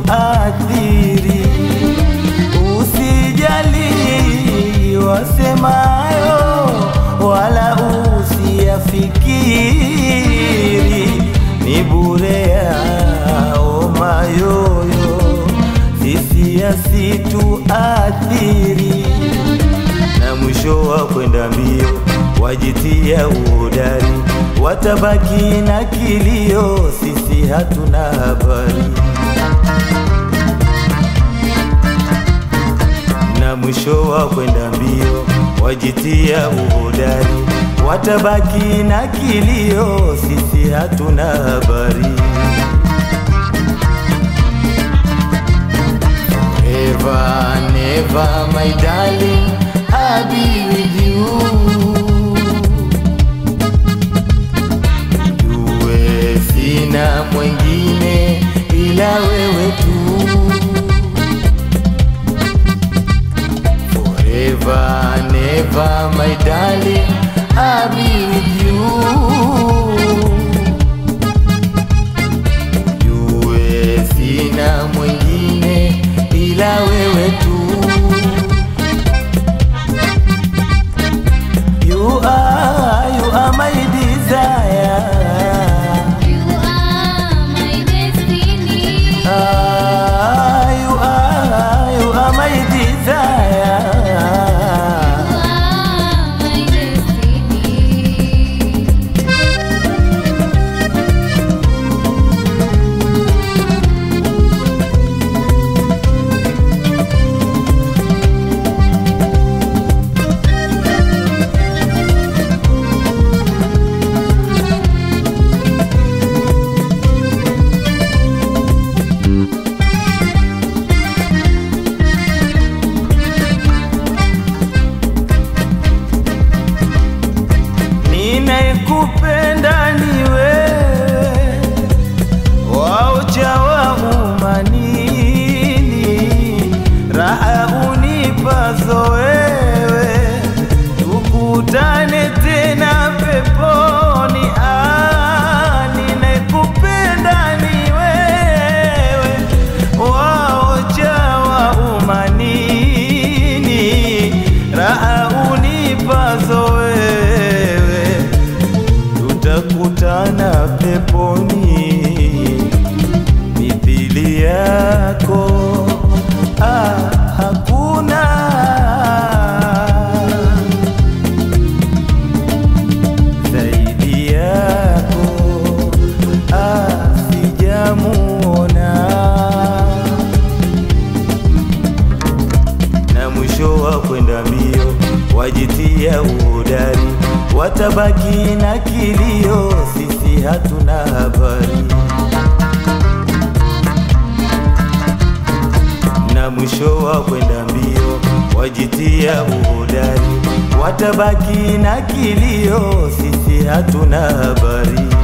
situathiri, usijali wasemayo, wala usiyafikiri, ni bure yao mayoyo, sisi yasituathiri na mwisho wa kwenda mbio wajitia uhodari, watabaki na kilio, sisi hatuna habari. Na mwisho wa kwenda mbio wajitia uhodari, watabaki na kilio, sisi hatuna habari. Never, never, my darling, I'll be with you. Jue sina mwengine ila wewe tu. Forever, never, my darling, I'll be with you. Jue sina mwengine ila wewe tu. You are, you are my desire. You are my destiny. Ah, you are, you are my desire. You are my destiny. Ninayekupenda ni wewe, waucha wa umanini, raha unipazo wewe, tukutane tena peponi. Ah, ninayekupenda ni wewe, waucha wa umanini, raha unipazo wewe tutakutana peponi mithili yako ah, hakuna zaidi yako ah, sijamuona na mwisho wa kwenda mbio wajitia uhodari, watabaki na kilio, sisi hatuna habari. Na mwisho wa kwenda mbio wajitia uhodari, watabaki na kilio, sisi hatuna habari.